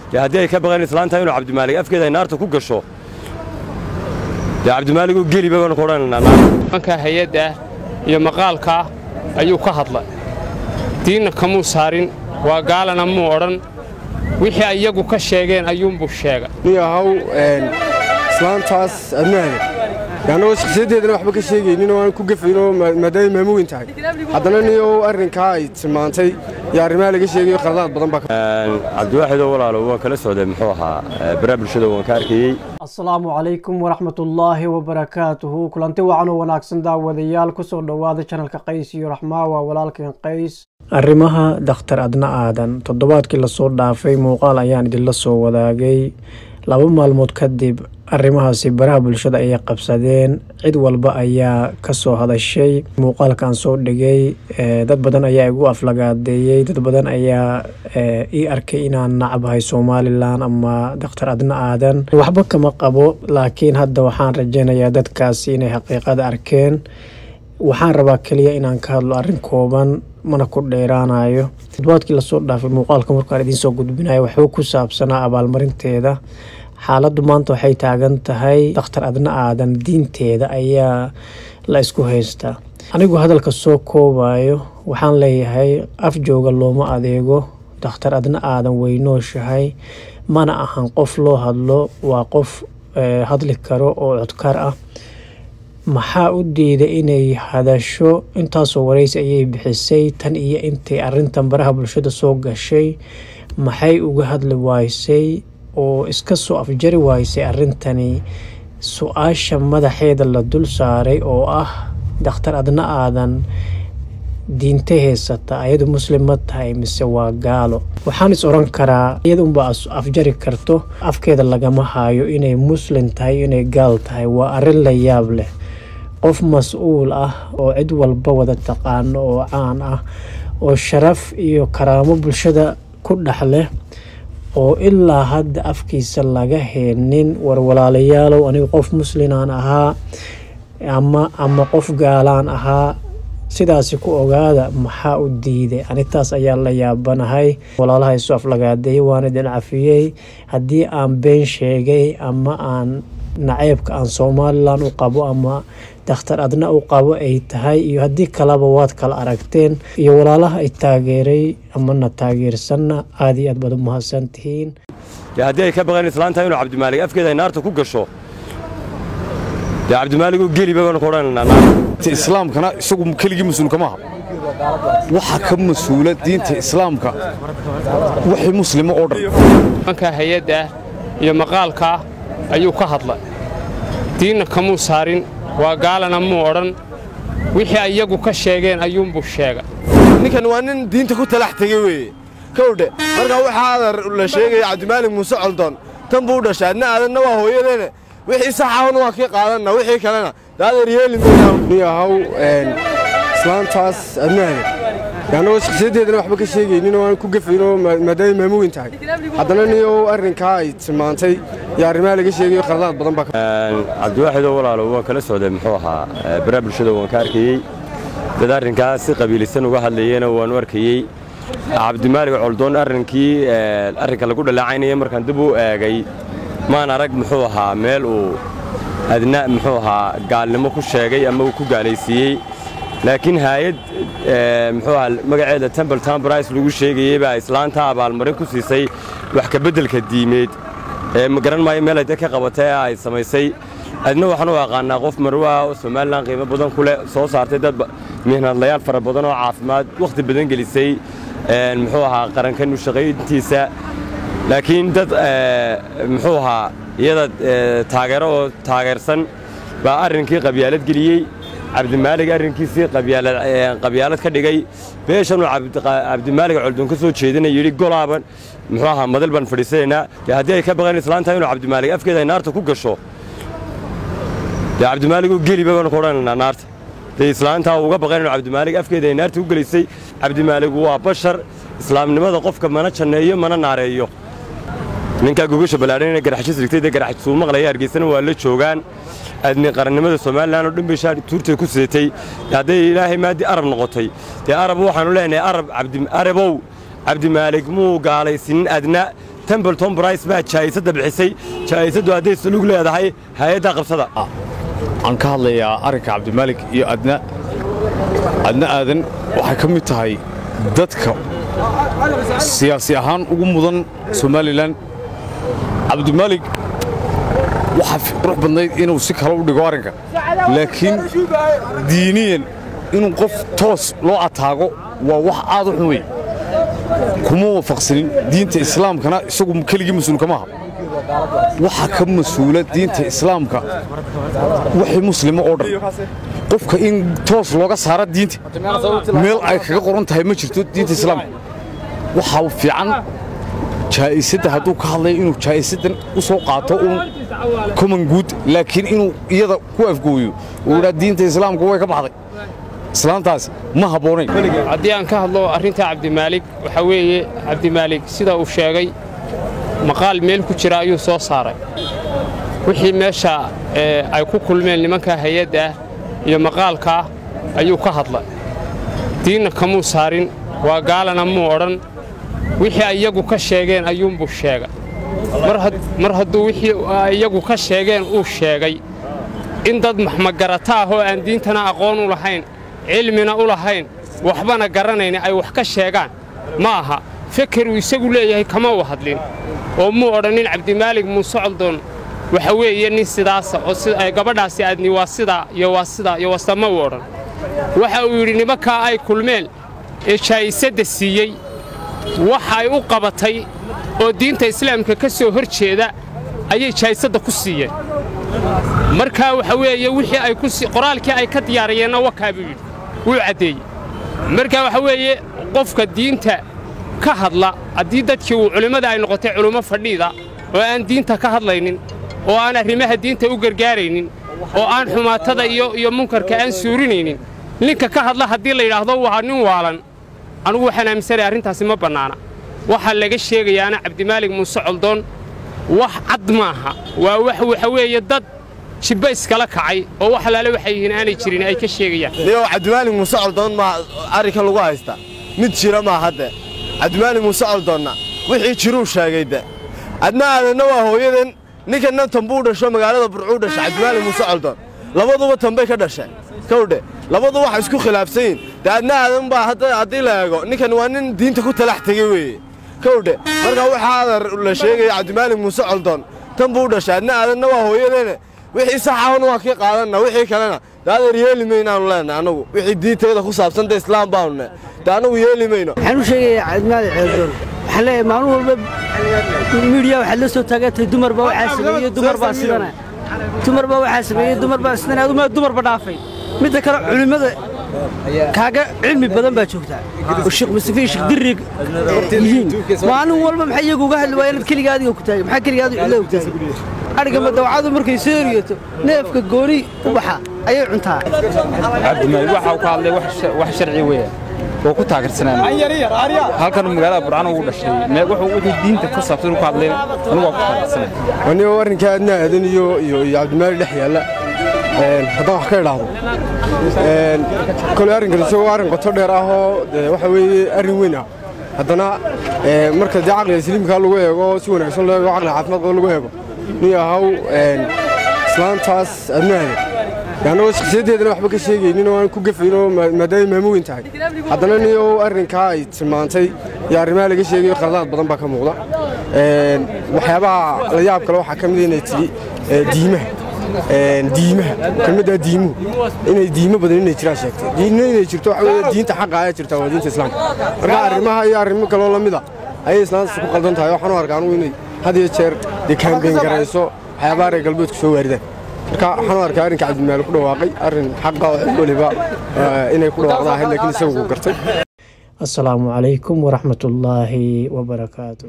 dee haddii ay ka baqeen islaanta inuu cabdimaalig afkeeda ay naarta ku gasho dee cabdimaaligu geliba baanu ku odhanaynaa naarta manka hay-adda iyo maqaalkaa ayuu ka hadlay diinna kamuu saarin waa gaalana muu odhan wixii ay iyagu ka sheegeen ayuunbuu sheegay nin ahaw islaantaas adnaada annagoo shakhsiyaddeedana waxba ka sheegaynin oo aan ku gafayn oo maadaamay maamuweyn tahay haddana niyow arrinkaa ay tilmaantay iyo arrimaha laga sheegayo khaladaad badan baa cabdiwaaxidoo walaalo waan kala socday muxuu ahaa baraa bulshada waan ka arkayey asalaamu calaykum waraxmatullaahi wabarakaatuhu kulanti wacan oo wanaagsan daawadayaal kusoo dhowaada janalka qays iyo raxmaa waa walaalkeen qays arrimaha dakhtar adna aadan toddobaadkii lasoo dhaafay muuqaal ayaan idinla soo wadaagay laba maalmood kadib arrimahaasi baraha bulshada ayay qabsadeen cid walba ayaa kasoo hadashay muuqaalkan soo dhigay dad badan ayaa igu aflagaadeeyey dad badan ayaa ii arkay inaan nacbahay somalilan ama dakhtar adna aadan waxba kama qabo laakiin hadda waxaan rajeynayaa dadkaasi inay xaqiiqada arkeen waxaan rabaa keliya inaan ka hadlo arrin kooban mana ku dheeraanayo toddobaadkii lasoo dhaafay muuqaalka markaan idiinsoo gudbinayo waxuu ku saabsanaa abaalmarinteeda xaaladdu maanta waxay taagan tahay dakhtar adna aadan diinteeda ayaa la isku haystaa anigu hadalka soo koobayo waxaan leeyahay af jooga looma adeego dakhtar adna aadan weynooshahay mana ahan qof loo hadlo waa qof hadli karo oo codkar ah maxaa u diiday inay hadasho intaasoo wareysi ayay bixisay tan iyo intay arintan baraha bulshada soo gashay maxay uga hadli waysay oo iska soo afjari waysay arrintani su-aasha madaxeeda la dul saaray oo ah dakhtar adna aadan diinte heysata ayadu muslim ma tahay mise waa gaalo waxaan is oran karaa iyada unbaa afjari karto afkeeda lagama haayo inay muslim tahay inay gaal tahay waa arrin la yaab leh qof mas-uul ah oo cid walba wada taqaano oo caan ah oo sharaf iyo karaamo bulshada ku dhex leh oo ilaa hadda afkiisa laga heenin war walaalayaalow anigu qof muslinaan ahaa ama ama qof gaalaan ahaa sidaasi ku ogaada maxaa u diiday anitaas ayaa la yaabanahay walaalaha isu aflagaadeeyay waan idin cafiyey haddii aan been sheegay ama aan naceybka aan somalilan u qabo ama dakhtar adna u qabo ay tahay iyo haddii kaleba waad kala aragteen iyo walaalaha ay taageeray amana taageersanna aada iyo aad baad u mahadsan tihiin dee haddii ay ka baqeen islaanta inuu cabdimaalig afkeeda ay naarta ku gasho dee cabdimaaligu geliba baanu ku odhanaynaa naarta islaamkana isagu keligii mas-uulka maaha waxa ka mas-uula diinta islaamka wixii muslimo oo dhan manka hay-adda iyo maqaalkaa ayuu ka hadlay diinna kamuu saarin waa gaalana muu odhan wixii ay iyagu ka sheegeen ayuunbuu sheegay ninkan waa nin diinta ku talax tegey weeye kowdhe markaa waxaa adar la sheegaya cabdimaalig muuse coldoon tan buu u dhashay adna aadanna waa hooyadeene wixii saxahuna waa kii qaadanna wixii kalena daadeer yeeli mayna nin ahaw islaantaas adnaada annagoo shakhsiyaddeedana waxba ka sheegaynin oo aan ku gafayn oo maadaamay maamuweyn tahay haddana niyow arrinkaa ay tilmaantay iyo arrimaha laga sheegayo khaladaad badan baa cabdiwaaxidoo walaalo waan kala socday muxuu ahaa baraa bulshada waan ka arkayey dad arrinkaas si qabiilisan uga hadlayeyna waanu arkayey cabdimaalig coldoon arrinkii arrinka lagu dhalaacaynaye markaan dib u eegay maan arag muxuu ahaa meel uu adna muxuu ahaa gaalnimo ku sheegay ama uu ku gaalaysiiyey laakiin haayad muxuu ahaa magaceeda temple town brice lagu sheegayey baa islaanta abaalmarin ku siisay wax ka beddelka diimeed ee ma garan maayo meel ay dad ka qabatay ee ay samaysay adna waxaan u aqaanaa qof marwaa oo somalilan qiimo badan ku leh soo saartay dad mihnadlayaal fara badan oo caafimaad wakhti badan gelisay muxuu ahaa qarankan u shaqayntiisa laakiin dad muxuu ahaa iyada taageero oo taageersan baa arrinkii qabyaalad geliyey cabdimaalig arrinkiisii qabyaalad ka dhigay beeshanuu cabdimaalig coldoon ka soo jeedina yidhi golaaban muxuu ahaa madal baan fadhiisanaynaa dee haddii ay ka baqeen islaanta inuu cabdimaalig afkeeda ay naarta ku gasho dee cabdimaaligu geliba baanu ku odhanaynaa naarta dee islaantaa uga baqeen inuu cabdimaalig afkeeda ay naarta ku gelisay cabdimaaligu waa bashar islaamnimada qofka mana janneeyo mana naareeyo ninkaa gogasha ballaadhan inay garaxshis dhigtay dee garaxsuu maqlaya hargeysana waa la joogaan adni qarannimada somalilan oo dhan bay shaar tuurtay ku sidatay hadday ilaahay maadii arab noqotay dee arab waxaanu leenahay arab arabow cabdimaalig muu gaalaysiinin adna tembleton brice baa jaa'isadda bixisay jaa'isaddu hadday sulug leedahay hay-adda qabsada aan ka hadlayaa arrinka cabdimaalik iyo adna adna aadan waxay ka mid tahay dadka siyaasi ahaan ugu mudan somalilan cabdimaalik waxaa qurux badnayd inuu si kale u dhigo arrinka laakiin diiniyan inuu qof toos loo ataago waa wax aad u xun wey kuma waafaqsanin diinta islaamkana isagu keligii mas-uulka maaha waxaa ka mas-uula diinta islaamka wixii muslimo oo dhan qofka in toos looga saara diinta meel ay kaga qoran tahay ma jirto diinta islaamka waxaa fiican jaa'isadda hadduu ka hadlayo inuu jaa'isaddan u soo qaato uun common good laakiin inuu iyada ku afgooyo uu idhaa diinta islaamka way ka baxday islaantaas ma habboonayn haddii aan ka hadlo arrinta cabdimaalig waxaa weeye cabdimaalig sida uu sheegay maqaal meel ku jira ayuu soo saaray wixii meesha ee, ay ku kulmeen nimanka hay-adda ah iyo maqaalkaa ayuu ka hadlay diinna kamuu saarin waa gaalana muu odhan wixii ay iyagu ka sheegeen ayuunbuu sheegay mar had- mar hadduu wixii ay iyagu ka sheegeen uu sheegay in dad maxmagarata ah oo aan diintana aqoon u lahayn cilmina u lahayn waxbana garanayna ay wax ka sheegaan ma aha feker uu isagu leeyahay kama u hadlin oo muu odhanin cabdimaalig muuse coldoon waxa weeye nin sidaasa oo si- ay gabadhaasi aadni waa sidaa iyo waa sidaa iyo waa sidaa ma uu odhan waxa uu yidhi nimankaa ay kulmeen ee jaa'isadda siiyey waxa ay u qabatay oo diinta islaamka ka soo hor jeeda ayay jaa'isadda ku siiyeen markaa waxa weeye wixii ay ku sii qoraalkii ay ka diyaariyeenna wakaa buu yidhi wuu caddeeyey marka waxa weeye qofka diinta ka hadla haddii dadkii uu culimmada ay noqotay culummo fadhiida oo aan diinta ka hadlaynin oo aan arrimaha diinta u gargaaraynin oo aan xumaatada iyo iyo munkarka aan suurinaynin ninka ka hadla haddii la yidhaahdo waa nin waalan anugu waxaan aaminsanahay arrintaasi ma bannaana waxaa laga sheegayaana cabdimaalig muuse coldoon wax cad maaha waa wax waxa weeye dad jibba iskala kacay oo wax alaale waxay yihiin aanay jirin ay ka sheegayaan niyow cabdimaalig muuse coldoon maa arrinka lagu haysta mid jira maa hadde cabdimaalig muuse coldoonna wixii jiruu sheegay de adna aadanna waa hooyadan ninkanna tanbuu dhasho magaalada burcuu dhasha cabdimaalig muuse coldoon labaduba tanbay ka dhasheen kowdhe labadu waxa isku khilaafsan yihin de adna aadan baa hadda- haddii la eego ninkan waa nin diinta ku talax tegey weeye kowdhe marka waxaa la sheegaya cabdimaalig muuse coldoon tan buu dhashay adna aadanna waa hooyadeene wixii saxahuna waa kii qaadanna wixii kalena de adeer yeeli maynaanu leenahay annagu wixii diintayda ku saabsan de islaam baanu ne de annagu yeeli mayno waxaan u sheegayaa cabdimaali ceeldoon waxaan leeyahay maalin walba miidiya waxaad la soo taagantahay dumar baa waxaa sameeyey dumar baa sidana dumar baa waxaa sameeyey dumar baa sidana aduma dumarba dhaafay midda kale culimmada kaaga cilmi badan baa joogtaa oo sheekh mustafa iyo sheekh dirrig yihiin maalin walba maxay iyagu uga hadli waayeen keligaa adiga ku taagay maxaa keligaa adiga cillada ku taagay adhiga madawacadu markay soo eriyato neefka gooni u baxa ayay cuntaa cabdimaalig waxa uu ka hadlay wax sha- wax sharci weeye oo ku taageersanaan halkan magaalada burcano uu dhashay mee wuxuu wixii diinta ku saabsan uu ka hadlay anigu waa ku taageersanay anigo arrinka aadna aadan iyo iyo iyo cabdimaalig dhex yaalla een, haddaan wax ka idhaahdo een, koley arrinkan isagoo arrin qoto dheer ah oo dee waxa weeye arrin weyn ah haddana een, marka dee caqliga saliimkaa lagu eego si wanaagsan loo eego caqliga caafimaad qaba lagu eego nin ahaw een, islaantaas aadna aadan dee annagoo shakhsiyaddeedana waxba ka sheegaynin oo aan ku gafayn oo maa- maadaama maamo weyn tahay haddana niyo arrinkaa ay tilmaantay iyo arrimaha laga sheegayo khaladaad badan baa ka muuqda Een, waxyaabaha la yaab kale waxaa ka mid a inay tidhi ee, diimaha Een, diimaha ka mid ah diimuhu inay diimo badan inay jiraan sheegtay diinna inay jirto waxa weeye diinta xaqa ayaa jirta waa diinta islaamka marka arrimaha iyo arrimo kaloo la mid a ayay islaantaas ku qaldan tahay waxaan u arkaa anugu inay had iyo jeer dee kaambeyn garayso waxyaabaha reer galbeedku soo waaridaan marka waxaan u arkaa arrinka cabdimaali ku dhawaaqay arrin xaqa oo cid waliba eh, inay ku dhawaaqda ahayd laakiin isagu uu gartay asalaamu calaykum waraxmatullaahi wabarakaatu